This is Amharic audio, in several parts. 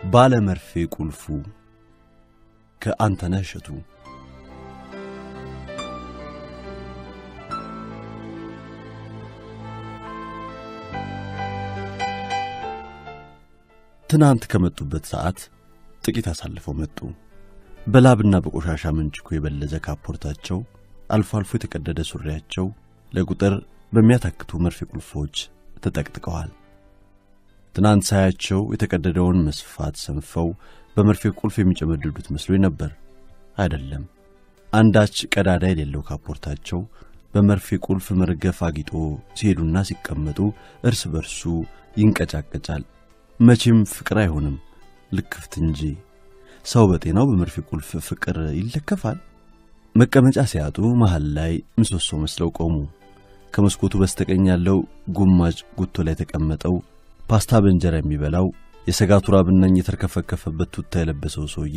ባለ መርፌ ቁልፉ ከአንተነህ እሸቱ ትናንት ከመጡበት ሰዓት ጥቂት አሳልፈው መጡ። በላብና በቆሻሻ መንጭኮ የበለዘ ካፖርታቸው፣ አልፎ አልፎ የተቀደደ ሱሪያቸው ለቁጥር በሚያታክቱ መርፌ ቁልፎች ተጠቅጥቀዋል። ትናንት ሳያቸው የተቀደደውን መስፋት ሰንፈው በመርፌ ቁልፍ የሚጨመድዱት መስሎኝ ነበር። አይደለም። አንዳች ቀዳዳ የሌለው ካፖርታቸው በመርፌ ቁልፍ መርገፍ አጊጦ ሲሄዱና ሲቀመጡ እርስ በርሱ ይንቀጫቀጫል። መቼም ፍቅር አይሆንም፣ ልክፍት እንጂ። ሰው በጤናው በመርፌ ቁልፍ ፍቅር ይለከፋል። መቀመጫ ሲያጡ መሃል ላይ ምሰሶ መስለው ቆሙ። ከመስኮቱ በስተቀኝ ያለው ጉማጅ ጉቶ ላይ የተቀመጠው ፓስታ በእንጀራ የሚበላው የሰጋቱራ ብናኝ የተርከፈከፈበት ቱታ የለበሰው ሰውዬ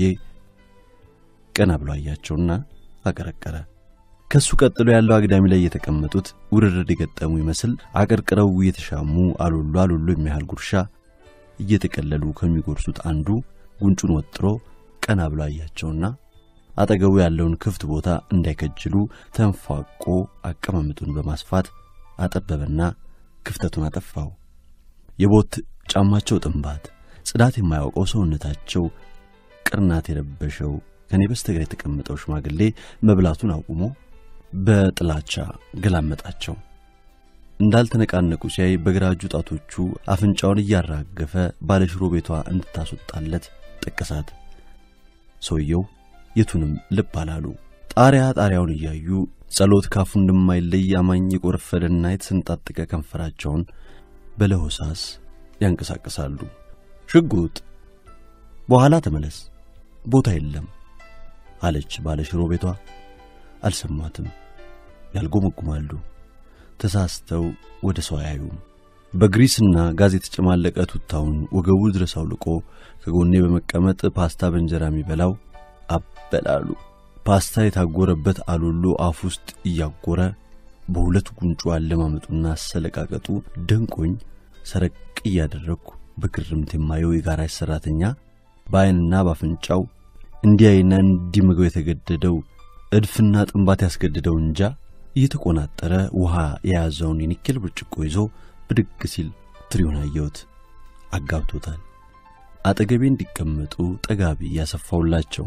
ቀና ብሎ አያቸውና አቀረቀረ። ከሱ ቀጥሎ ያለው አግዳሚ ላይ የተቀመጡት ውርርድ የገጠሙ ይመስል አቀርቅረው እየተሻሙ አሉሉ አሉሉ የሚያህል ጉርሻ እየተቀለሉ ከሚጎርሱት አንዱ ጉንጩን ወጥሮ ቀና ብሎ አያቸውና አጠገቡ ያለውን ክፍት ቦታ እንዳይከጅሉ ተንፏቆ አቀማመጡን በማስፋት አጠበበና ክፍተቱን አጠፋው። የቦት ጫማቸው ጥንባት፣ ጽዳት የማያውቀው ሰውነታቸው ቅርናት የለበሸው ከኔ በስተግራ የተቀመጠው ሽማግሌ መብላቱን አቁሞ በጥላቻ ገላመጣቸው። እንዳልተነቃነቁ ሲያይ በግራ እጁ ጣቶቹ አፍንጫውን እያራገፈ ባለሽሮ ቤቷ እንድታስወጣለት ጠቀሳት። ሰውየው የቱንም ልብ አላሉ። ጣሪያ ጣሪያውን እያዩ ጸሎት ካፉ እንደማይለይ አማኝ የቆረፈደና የተሰንጣጥቀ ከንፈራቸውን በለሆሳስ ያንቀሳቅሳሉ። ሽጉጥ በኋላ ተመለስ፣ ቦታ የለም አለች ባለሽሮ ቤቷ። አልሰማትም። ያልጎመጉማሉ። ተሳስተው ወደ ሰው አያዩም። በግሪስና ጋዝ የተጨማለቀ ቱታውን ወገቡ ድረስ አውልቆ ከጎኔ በመቀመጥ ፓስታ በእንጀራ የሚበላው አበላሉ። ፓስታ የታጎረበት አሉሎ አፍ ውስጥ እያጎረ በሁለት ጉንጩ አለማመጡና አሰለቃቀጡ ደንቆኝ ሰረቅ እያደረግኩ በግርምት የማየው የጋራጅ ሠራተኛ በዐይንና በአፍንጫው እንዲያይና እንዲምገው የተገደደው እድፍና ጥንባት ያስገድደው እንጃ እየተቆናጠረ ውሃ የያዘውን የኒኬል ብርጭቆ ይዞ ብድግ ሲል ትሪውን አየሁት። አጋብቶታል። አጠገቤ እንዲቀመጡ ጠጋቢ ያሰፋውላቸው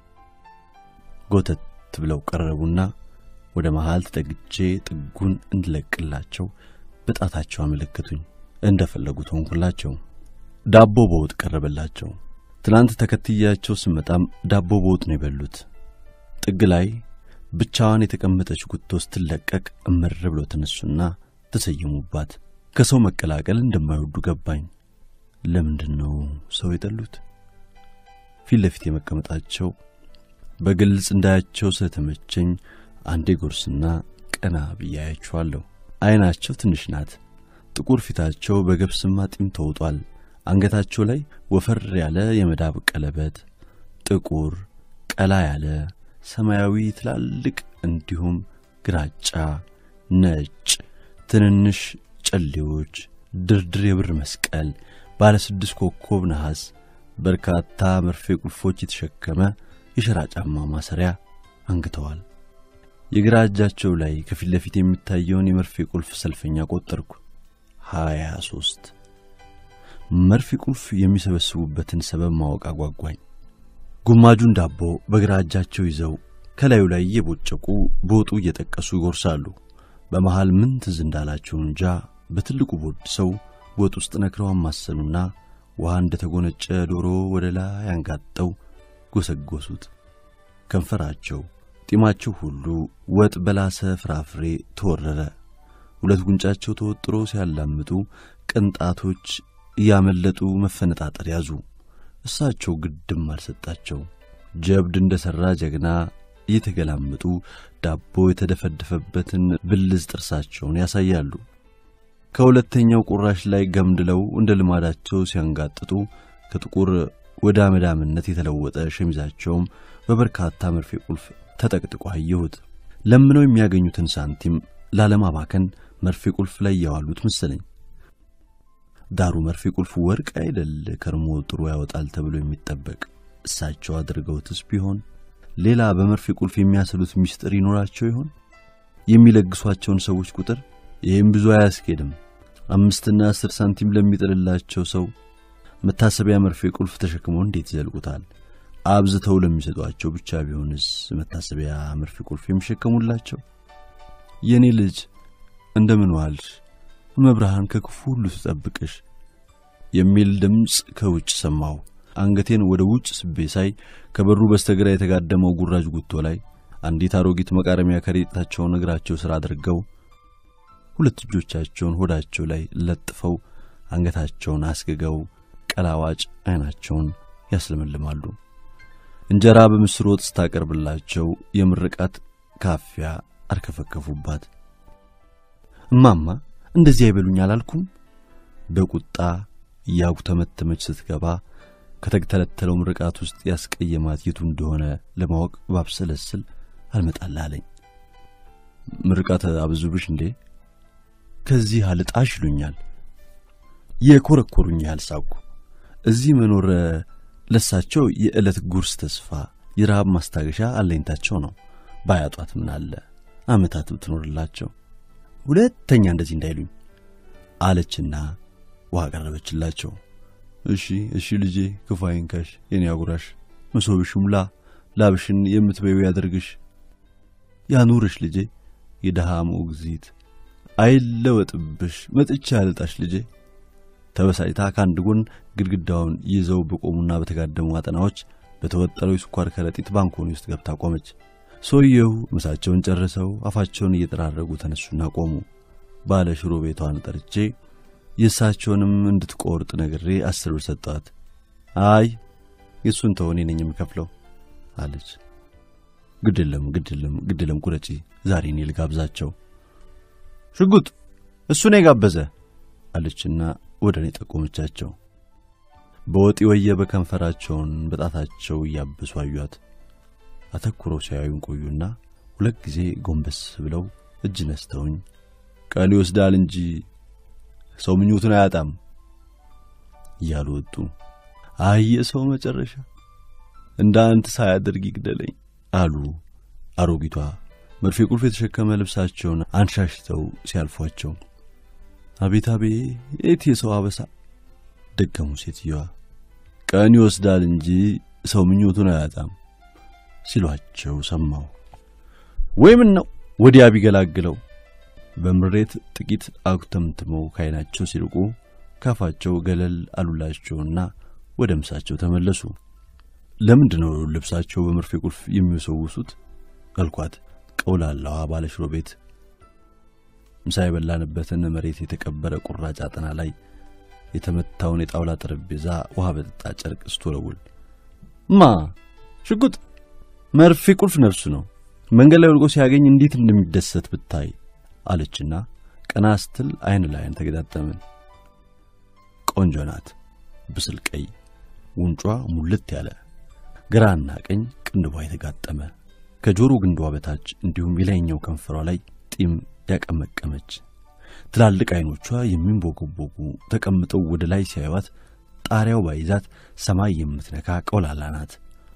ጎተት ብለው ቀረቡና ወደ መሃል ተጠግቼ ጥጉን እንድለቅላቸው በጣታቸው አመለከቱኝ። እንደፈለጉት ሆንኩላቸው። ዳቦ በወጥ ቀረበላቸው። ትናንት ተከትያቸው ስመጣም ዳቦ በወጥ ነው የበሉት። ጥግ ላይ ብቻዋን የተቀመጠች ጉቶ ስትለቀቅ እምር ብሎ ተነሱና ተሰየሙባት። ከሰው መቀላቀል እንደማይወዱ ገባኝ። ለምንድን ነው ሰው የጠሉት? ፊት ለፊት የመቀመጣቸው በግልጽ እንዳያቸው ስለተመቸኝ አንዴ ጎርስና ቀና ብዬ አያቸዋለሁ። ዐይናቸው ትንሽ ናት። ጥቁር ፊታቸው በገብስማ ጢም ተውጧል። አንገታቸው ላይ ወፈር ያለ የመዳብ ቀለበት፣ ጥቁር ቀላ ያለ ሰማያዊ ትላልቅ እንዲሁም ግራጫ፣ ነጭ ትንንሽ ጨሌዎች፣ ድርድር የብር መስቀል፣ ባለ ስድስት ኮከብ ነሐስ፣ በርካታ መርፌ ቁልፎች የተሸከመ የሸራ ጫማ ማሰሪያ አንግተዋል። የግራ እጃቸው ላይ ከፊት ለፊት የሚታየውን የመርፌ ቁልፍ ሰልፈኛ ቆጠርኩ። ሀያ ሦስት መርፌ ቁልፍ የሚሰበስቡበትን ሰበብ ማወቅ አጓጓኝ። ጉማጁን ዳቦ በግራ እጃቸው ይዘው ከላዩ ላይ እየቦጨቁ በወጡ እየጠቀሱ ይጎርሳሉ። በመሃል ምን ትዝ እንዳላቸው እንጃ በትልቁ ቦድ ሰው ወጥ ውስጥ ነክረው አማሰሉና ውሃ እንደ ተጎነጨ ዶሮ ወደ ላይ አንጋጠው ጎሰጎሱት። ከንፈራቸው፣ ጢማቸው ሁሉ ወጥ በላሰ ፍራፍሬ ተወረረ። ሁለት ጉንጫቸው ተወጥሮ ሲያላምጡ ቅንጣቶች እያመለጡ መፈነጣጠር ያዙ። እሳቸው ግድም አልሰጣቸው። ጀብድ እንደ ሠራ ጀግና እየተገላመጡ ዳቦ የተደፈደፈበትን ብልዝ ጥርሳቸውን ያሳያሉ። ከሁለተኛው ቁራሽ ላይ ገምድለው እንደ ልማዳቸው ሲያንጋጥጡ ከጥቁር ወደ አመዳምነት የተለወጠ ሸሚዛቸውም በበርካታ መርፌ ቁልፍ ተጠቅጥቆ አየሁት። ለምነው የሚያገኙትን ሳንቲም ላለማባከን መርፌ ቁልፍ ላይ እያዋሉት መሰለኝ። ዳሩ መርፌ ቁልፍ ወርቅ አይደል ከርሞ ጥሩ ያወጣል ተብሎ የሚጠበቅ እሳቸው አድርገውትስ ቢሆን ሌላ በመርፌ ቁልፍ የሚያስሉት ምስጢር ይኖራቸው ይሆን? የሚለግሷቸውን ሰዎች ቁጥር ይህም ብዙ አያስኬድም። አምስትና አስር ሳንቲም ለሚጥልላቸው ሰው መታሰቢያ መርፌ ቁልፍ ተሸክመው እንዴት ይዘልቁታል? አብዝተው ለሚሰጧቸው ብቻ ቢሆንስ መታሰቢያ መርፌ ቁልፍ የሚሸከሙላቸው? የእኔ ልጅ እንደምን ዋልሽ? መብርሃን ከክፉ ሁሉ ትጠብቅሽ የሚል ድምፅ ከውጭ ሰማሁ። አንገቴን ወደ ውጭ ስቤ ሳይ ከበሩ በስተግራ የተጋደመው ጉራጅ ጉቶ ላይ አንዲት አሮጊት መቃረሚያ ከረጢታቸውን እግራቸው ስር አድርገው ሁለት እጆቻቸውን ሆዳቸው ላይ ለጥፈው አንገታቸውን አስግገው ቀላዋጭ ዓይናቸውን ያስለመልማሉ። እንጀራ በምስር ወጥ ስታቀርብላቸው የምርቃት ካፊያ አርከፈከፉባት። እማማ እንደዚህ አይበሉኝ አላልኩም? በቁጣ እያጉተመተመች ስትገባ ከተተለተለው ምርቃት ውስጥ ያስቀየማት የቱ እንደሆነ ለማወቅ ባብሰለስል አልመጣልህ አለኝ። ምርቃት አብዙብሽ እንዴ? ከዚህ አልጣሽ ይሉኛል። የኮረኮሩኝ ያህል ሳቁ። እዚህ መኖር ለሳቸው የዕለት ጉርስ ተስፋ፣ የረሃብ ማስታገሻ አለኝታቸው ነው። ባያጧት ምን አለ ዓመታት ብትኖርላቸው። ሁለተኛ እንደዚህ እንዳይሉኝ አለችና ውሃ ቀረበችላቸው። እሺ እሺ ልጄ ክፉ አይንካሽ፣ የኔ አጉራሽ፣ መሶብሽ ሙላ፣ ላብሽን የምትበዩ ያደርግሽ፣ ያኑርሽ ልጄ፣ የደሃ ሞግዚት አይለወጥብሽ፣ መጥቻ ያልጣሽ ልጄ። ተበሳጭታ ከአንድ ጎን ግድግዳውን ይዘው በቆሙና በተጋደሙ አጠናዎች በተወጠረው የስኳር ከረጢት ባንኮኒ ውስጥ ገብታ ቆመች። ሰውየው ምሳቸውን ጨርሰው አፋቸውን እየጠራረጉ ተነሱና ቆሙ። ባለ ሽሮ ቤቷን ጠርቼ የእሳቸውንም እንድትቆርጥ ነግሬ አስር ብር ሰጠዋት። አይ የእሱን ተው እኔ ነኝ የምከፍለው አለች። ግድለም ግድለም ግድለም ቁረጪ፣ ዛሬ እኔ ልጋብዛቸው። ሽጉጥ እሱ ነው የጋበዘ አለችና ወደ እኔ ጠቆመቻቸው። በወጥ ወየበ ከንፈራቸውን በጣታቸው እያበሱ አዩአት። አተኩረው ሲያዩን ቆዩና ሁለት ጊዜ ጎንበስ ብለው እጅ ነስተውኝ ቀን ይወስዳል እንጂ ሰው ምኞቱን አያጣም እያሉ ወጡ። አየ ሰው መጨረሻ እንደ አንተ ሳያደርግ ይግደለኝ አሉ አሮጊቷ መርፌ ቁልፍ የተሸከመ ልብሳቸውን አንሻሽተው ሲያልፏቸው። አቤት አቤት የሰው አበሳ ደገሙ ሴትዮዋ። ቀን ይወስዳል እንጂ ሰው ምኞቱን አያጣም ሲሏቸው ሰማሁ። ወይ ምን ነው ወዲያ ቢገላግለው በምሬት ጥቂት አጉተምትመው ካይናቸው ሲርቁ ካፋቸው ገለል አሉላቸውና ወደ ምሳቸው ተመለሱ። ለምንድን ነው ልብሳቸው በመርፌ ቁልፍ የሚወሰውሱት? አልኳት። ቀውላላዋ ባለሽሮ ቤት ምሳ የበላንበትን መሬት የተቀበረ ቁራጭ አጠና ላይ የተመታውን የጣውላ ጠረጴዛ ውሃ በጠጣ ጨርቅ ስትወለውል ማ ሽጉጥ መርፌ ቁልፍ ነፍሱ ነው። መንገድ ላይ ወድቆ ሲያገኝ እንዴት እንደሚደሰት ብታይ አለችና ቀና ስትል አይን ላይን ተገጣጠምን። ቆንጆ ናት። ብስል ቀይ ጉንጯ ሙልት ያለ ግራና ቀኝ ቅንድቧ የተጋጠመ ከጆሮ ግንዷ በታች እንዲሁም የላይኛው ከንፈሯ ላይ ጢም ያቀመቀመች ትላልቅ አይኖቿ የሚንቦገቦጉ ተቀምጠው ወደ ላይ ሲያዩት ጣሪያው ባይዛት ሰማይ የምትነካ ቀውላላ ናት።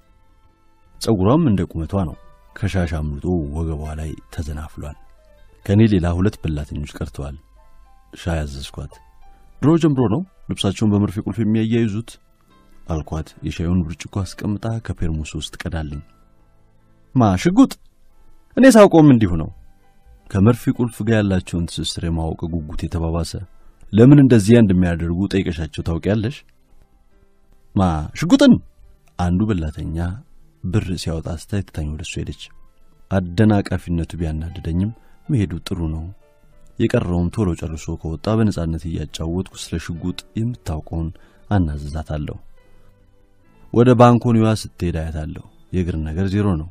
ጸጉሯም እንደ ቁመቷ ነው። ከሻሽ አምልጦ ወገቧ ላይ ተዘናፍሏል። ከእኔ ሌላ ሁለት በላተኞች ቀርተዋል። ሻይ አዘዝኳት። ድሮ ጀምሮ ነው ልብሳቸውን በመርፌ ቁልፍ የሚያያይዙት አልኳት። የሻዩን ብርጭቆ አስቀምጣ ከፔርሙስ ውስጥ ቀዳልኝ። ማ ሽጉጥ እኔ ሳውቀውም እንዲሁ ነው። ከመርፌ ቁልፍ ጋር ያላቸውን ትስስር የማወቅ ጉጉት የተባባሰ ለምን እንደዚያ እንደሚያደርጉ ጠይቀሻቸው ታውቂያለሽ? ማ ሽጉጥን አንዱ በላተኛ ብር ሲያወጣ ስታይ ትታኝ ወደ እሱ ሄደች። አደናቃፊነቱ ቢያናድደኝም መሄዱ ጥሩ ነው። የቀረውም ቶሎ ጨርሶ ከወጣ በነጻነት እያጫወትኩ ስለ ሽጉጥ የምታውቀውን አናዝዛታለሁ። ወደ ባንኮኒዋ ስትሄድ አያታለሁ። የእግር ነገር ዜሮ ነው።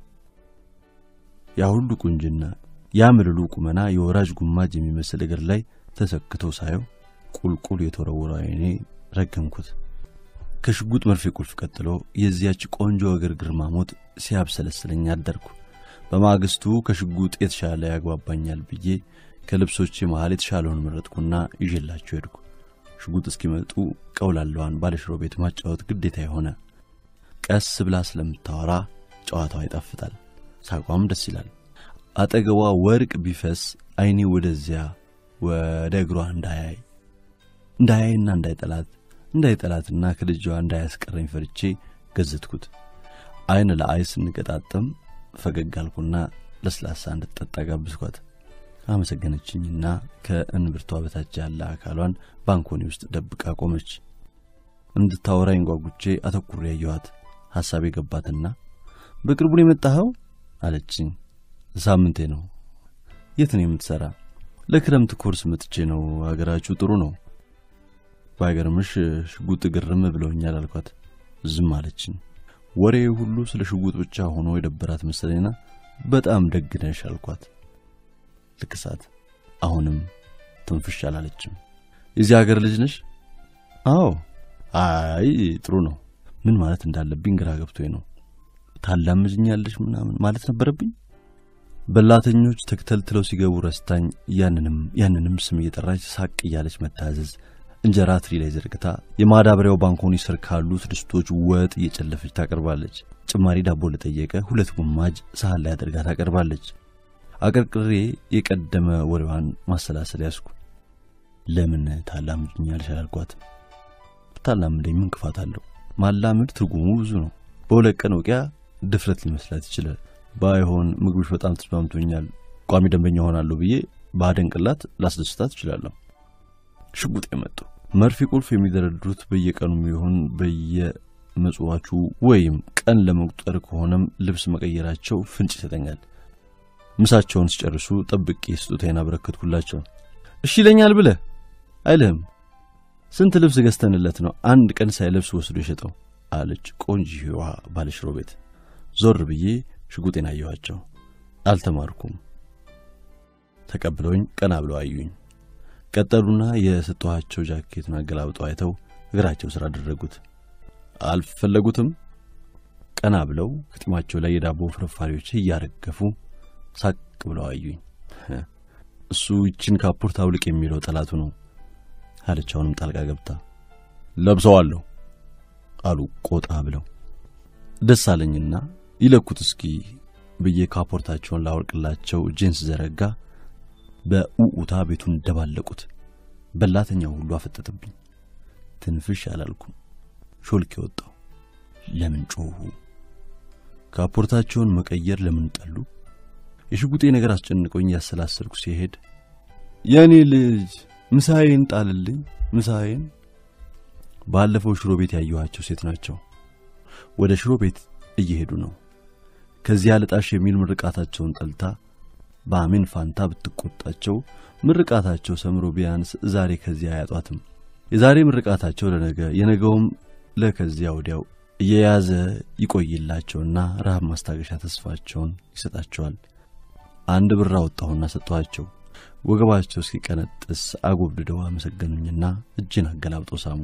ያ ሁሉ ቁንጅና፣ ያ ምልሉ ቁመና የወራጅ ጉማጅ የሚመስል እግር ላይ ተሰክተው ሳየው ቁልቁል የተወረወረ ዓይኔ ረገምኩት። ከሽጉጥ መርፌ ቁልፍ ቀጥሎ የዚያች ቆንጆ እግር ግርማ ሞት ሲያብሰለስለኝ አደርኩ። በማግስቱ ከሽጉጥ የተሻለ ያግባባኛል ብዬ ከልብሶቼ መሃል የተሻለውን መረጥኩና ይዤላቸው ሄድኩ። ሽጉጥ እስኪመጡ ቀውላለዋን ባለሽሮ ቤት ማጫወት ግዴታ የሆነ ቀስ ብላ ስለምታወራ ጨዋታዋ ይጣፍጣል፣ ሳቋም ደስ ይላል። አጠገቧ ወርቅ ቢፈስ አይኔ ወደዚያ ወደ እግሯ እንዳያይ እንዳያይና እንዳይጠላት እንዳይጠላትና ከልጇ እንዳያስቀረኝ ፈርቼ ገዘትኩት። አይን ለአይ ስንገጣጠም ፈገግ አልኩና ለስላሳ እንድትጠጣ ጋብዝኳት። አመሰገነችኝና ከእንብርቷ በታች ያለ አካሏን ባንኮኒ ውስጥ ደብቃ ቆመች። እንድታወራኝ ጓጉቼ አተኩሬ ያየኋት ሐሳብ የገባትና በቅርቡ ነው የመጣኸው አለችኝ። ሳምንቴ ነው። የት ነው የምትሠራ? ለክረምት ኮርስ መጥቼ ነው። አገራችሁ ጥሩ ነው። ባይገርምሽ ሽጉጥ ግርም ብለውኛል አልኳት። ዝም አለችኝ። ወሬ ሁሉ ስለ ሽጉጥ ብቻ ሆኖ የደበራት መሰለኝና በጣም ደግነሽ አልኳት። ልክሳት። አሁንም ትንፍሽ አላለችም። የዚህ ሀገር ልጅ ነሽ? አዎ። አይ ጥሩ ነው። ምን ማለት እንዳለብኝ ግራ ገብቶኝ ነው። ታላምጅኛለሽ ምናምን ማለት ነበረብኝ። በላተኞች ተክተልትለው ሲገቡ ረስታኝ ያንንም ያንንም ስም እየጠራች ሳቅ እያለች መታዘዝ እንጀራ ትሪ ላይ ዘርግታ የማዳበሪያው ባንኮኒ ስር ካሉት ድስቶች ወጥ እየጨለፈች ታቀርባለች። ጭማሪ ዳቦ ለጠየቀ ሁለት ጉማጅ ሳህን ላይ አድርጋ ታቀርባለች። አቀርቅሬ የቀደመ ወሬዋን ማሰላሰል ያዝኩ። ለምን ታላምጅኛለሽ አላልኳት። ብታላምደኝ ምን ክፋት አለው? ማላመድ ትርጉሙ ብዙ ነው። በሁለት ቀን ውቂያ ድፍረት ሊመስላት ይችላል። ባይሆን ምግብሽ በጣም ተስማምቶኛል፣ ቋሚ ደንበኛ ሆናለሁ ብዬ ባደንቅላት ላስደስታት እችላለሁ። ሽጉጥ የመጡ መርፌ ቁልፍ የሚደረድሩት በየቀኑ ይሁን በየመጽዋቹ ወይም ቀን ለመቁጠር ከሆነም ልብስ መቀየራቸው ፍንጭ ይሰጠኛል። ምሳቸውን ሲጨርሱ ጠብቄ ስጦታዬን አበረከትኩላቸው። እሺ ይለኛል ብለህ አይልህም። ስንት ልብስ ገዝተንለት ነው አንድ ቀን ሳይለብስ ወስዶ የሸጠው አለች ቆንጆዋ ባለሽሮ ቤት። ዞር ብዬ ሽጉጤን አየኋቸው። አልተማርኩም። ተቀብለውኝ ቀና ብለው አዩኝ። ቀጠሉና የሰጠኋቸው ጃኬቱን አገላብጠው አይተው እግራቸው ስር አደረጉት። አልፈለጉትም። ቀና ብለው ከጢማቸው ላይ የዳቦ ፍርፋሪዎች እያረገፉ ሳቅ ብለው አዩኝ። እሱ ይችን ካፖርት አውልቅ የሚለው ጠላቱ ነው አለች አሁንም ጣልቃ ገብታ። ለብሰዋለሁ አሉ ቆጣ ብለው። ደስ አለኝና ይለኩት እስኪ ብዬ ካፖርታቸውን ላወልቅላቸው እጄን ስዘረጋ በኡኡታ ቤቱን ደባለቁት። በላተኛው ሁሉ አፈጠጠብኝ። ትንፍሽ አላልኩም። ሾልክ የወጣው ለምን ጮሁ? ካፖርታቸውን መቀየር ለምን ጠሉ? የሽጉጤ ነገር አስጨንቆኝ ያሰላሰልኩ ሲሄድ የእኔ ልጅ ምሳዬን ጣልልኝ፣ ምሳዬን። ባለፈው ሽሮ ቤት ያየኋቸው ሴት ናቸው። ወደ ሽሮ ቤት እየሄዱ ነው። ከዚያ ልጣሽ የሚል ምርቃታቸውን ጠልታ በአሜን ፋንታ ብትቆጣቸው ምርቃታቸው ሰምሮ ቢያንስ ዛሬ ከዚያ አያጧትም። የዛሬ ምርቃታቸው ለነገ የነገውም ለከዚያ ወዲያው እየያዘ ይቆይላቸውና ረሃብ ማስታገሻ ተስፋቸውን ይሰጣቸዋል። አንድ ብር አወጣሁና ሰጠኋቸው። ወገባቸው እስኪቀነጥስ አጎብድደው አመሰገኑኝና እጅን አገላብጦ ሳሙ።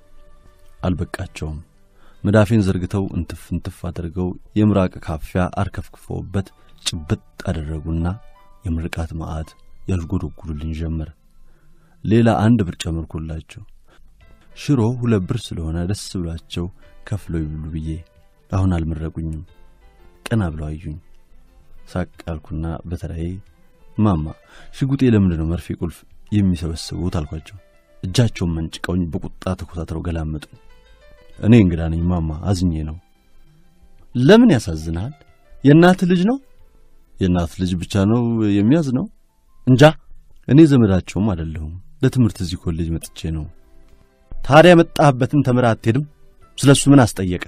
አልበቃቸውም። መዳፌን ዘርግተው እንትፍ እንትፍ አድርገው የምራቅ ካፊያ አርከፍክፈውበት ጭብጥ አደረጉና የምርቃት መዓት ያዥጎደጉዱልኝ ጀመር። ሌላ አንድ ብር ጨመርኩላቸው። ሽሮ ሁለት ብር ስለሆነ ደስ ብሏቸው ከፍለው ይብሉ ብዬ አሁን አልመረቁኝም። ቀና ብለው አዩኝ። ሳቅ አልኩና በተራዬ ማማ ሽጉጤ ለምንድን ነው መርፌ ቁልፍ የሚሰበስቡት አልኳቸው። እጃቸውን መንጭቀውኝ በቁጣ ተኮሳትረው ገላመጡኝ። እኔ እንግዳ ነኝ ማማ፣ አዝኜ ነው። ለምን ያሳዝናል? የእናት ልጅ ነው። የእናት ልጅ ብቻ ነው የሚያዝ ነው እንጃ። እኔ ዘመዳቸውም አይደለሁም። ለትምህርት እዚህ ኮሌጅ መጥቼ ነው። ታዲያ የመጣህበትን ተምረህ አትሄድም? ስለ እሱ ምን አስጠየቀ?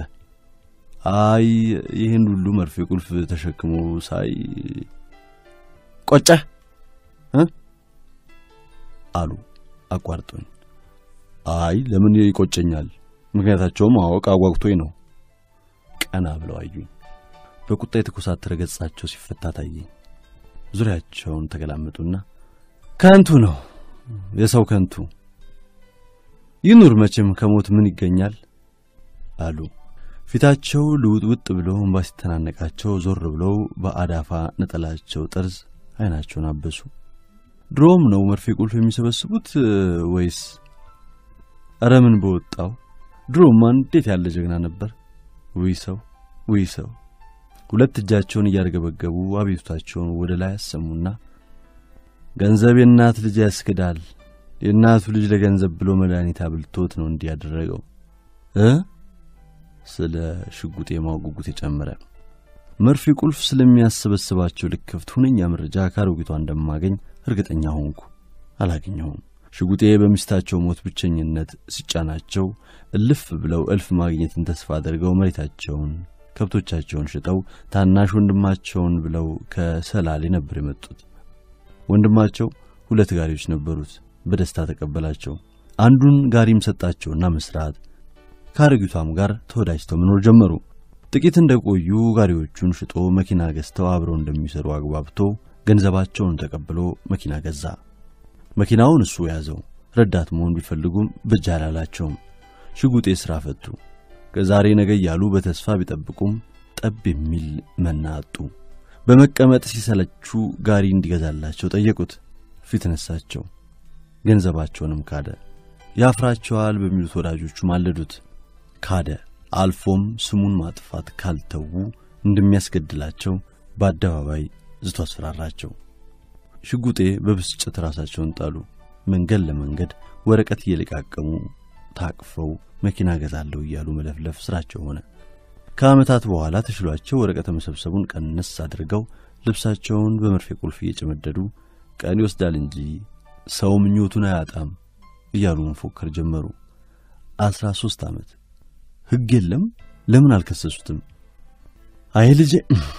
አይ ይህን ሁሉ መርፌ ቁልፍ ተሸክሞ ሳይ ቆጨህ እ አሉ አቋርጦኝ። አይ ለምን ይቆጨኛል? ምክንያታቸውም ማወቅ አጓጉቶኝ ነው። ቀና ብለው አዩኝ። በቁጣ የተኮሳተረ ገጻቸው ሲፈታ ታየኝ። ዙሪያቸውን ተገላመጡና ከንቱ ነው የሰው ከንቱ ይኑር መቼም ከሞት ምን ይገኛል አሉ። ፊታቸው ልውጥውጥ ብሎ እንባ ሲተናነቃቸው ዞር ብለው በአዳፋ ነጠላቸው ጠርዝ አይናቸውን አበሱ። ድሮም ነው መርፌ ቁልፍ የሚሰበስቡት ወይስ ኧረ ምን በወጣው ድሮማ እንዴት ያለ ጀግና ነበር። ውይ ሰው ውይ ሰው። ሁለት እጃቸውን እያርገበገቡ አቤቱታቸውን ወደ ላይ አሰሙና ገንዘብ የእናት ልጅ ያስክዳል። የእናቱ ልጅ ለገንዘብ ብሎ መድኃኒት አብልቶት ነው እንዲህ ያደረገው እ ስለ ሽጉጤ ማጉጉት የጨመረ መርፌ ቁልፍ ስለሚያሰበስባቸው ልክፍት ሁነኛ መረጃ ከአሮጊቷ እንደማገኝ እርግጠኛ ሆንኩ። አላገኘሁም። ሽጉጤ በሚስታቸው ሞት ብቸኝነት ሲጫናቸው እልፍ ብለው እልፍ ማግኘትን ተስፋ አድርገው መሬታቸውን፣ ከብቶቻቸውን ሽጠው ታናሽ ወንድማቸውን ብለው ከሰላሌ ነበር የመጡት። ወንድማቸው ሁለት ጋሪዎች ነበሩት። በደስታ ተቀበላቸው። አንዱን ጋሪም ሰጣቸውና መስራት ከአሮጊቷም ጋር ተወዳጅተው መኖር ጀመሩ። ጥቂት እንደቆዩ ጋሪዎቹን ሽጦ መኪና ገዝተው አብረው እንደሚሰሩ አግባብቶ ገንዘባቸውን ተቀብሎ መኪና ገዛ። መኪናውን እሱ ያዘው። ረዳት መሆን ቢፈልጉም ብቻ አላላቸውም። ሽጉጤ ሥራ ፈቱ። ከዛሬ ነገ እያሉ በተስፋ ቢጠብቁም ጠብ የሚል መና አጡ። በመቀመጥ ሲሰለቹ ጋሪ እንዲገዛላቸው ጠየቁት። ፊት ነሳቸው። ገንዘባቸውንም ካደ። ያፍራቸዋል በሚሉት ወዳጆቹ ማለዱት። ካደ። አልፎም ስሙን ማጥፋት ካልተዉ እንደሚያስገድላቸው በአደባባይ ዝቶ አስፈራራቸው። ሽጉጤ በብስጭት ራሳቸውን ጣሉ። መንገድ ለመንገድ ወረቀት እየለቃቀሙ ታቅፈው መኪና ገዛለሁ እያሉ መለፍለፍ ስራቸው ሆነ። ከዓመታት በኋላ ተሽሏቸው ወረቀት መሰብሰቡን ቀነስ አድርገው ልብሳቸውን በመርፌ ቁልፍ እየጨመደዱ ቀን ይወስዳል እንጂ ሰው ምኞቱን አያጣም እያሉ መፎከር ጀመሩ። አስራ ሦስት ዓመት ሕግ የለም። ለምን አልከሰሱትም? አይ ልጄ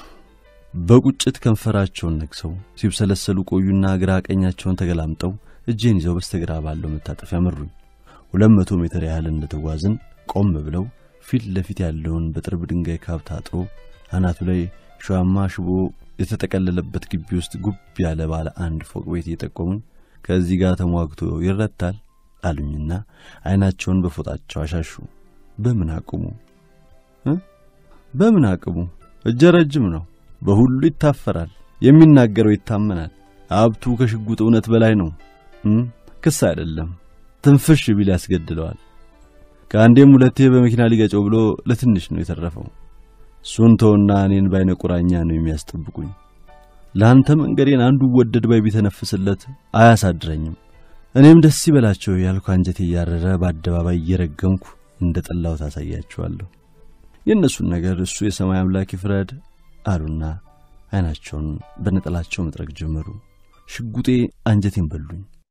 በቁጭት ከንፈራቸውን ነክሰው ሲብሰለሰሉ ቆዩና ግራ ቀኛቸውን ተገላምጠው እጄን ይዘው በስተግራ ባለው መታጠፊያ መሩኝ። ሁለት መቶ ሜትር ያህል እንደተጓዝን ቆም ብለው ፊት ለፊት ያለውን በጥርብ ድንጋይ ካብ ታጥሮ አናቱ ላይ ሸዋማ ሽቦ የተጠቀለለበት ግቢ ውስጥ ጉብ ያለ ባለ አንድ ፎቅ ቤት እየጠቆሙኝ ከዚህ ጋር ተሟግቶ ይረታል አሉኝና ዓይናቸውን በፎጣቸው አሻሹ። በምን አቅሙ በምን አቅሙ? እጀ ረጅም ነው። በሁሉ ይታፈራል። የሚናገረው ይታመናል። ሀብቱ ከሽጉጥ እውነት በላይ ነው። ክስ አይደለም። ትንፍሽ ቢል ያስገድለዋል። ከአንዴም ሁለቴ በመኪና ሊገጨው ብሎ ለትንሽ ነው የተረፈው። እሱን ተውና እኔን ባይነ ቁራኛ ነው የሚያስጠብቁኝ። ለአንተ መንገዴን አንዱ ወደድ ባይ ቢተነፍስለት አያሳድረኝም። እኔም ደስ ይበላቸው ያልኩ አንጀቴ እያረረ በአደባባይ እየረገምኩ እንደ ጠላው ታሳያቸዋለሁ። የእነሱን ነገር እሱ የሰማይ አምላክ ይፍረድ አሉና ዓይናቸውን በነጠላቸው መጥረግ ጀመሩ። ሽጉጤ አንጀቴን በሉኝ።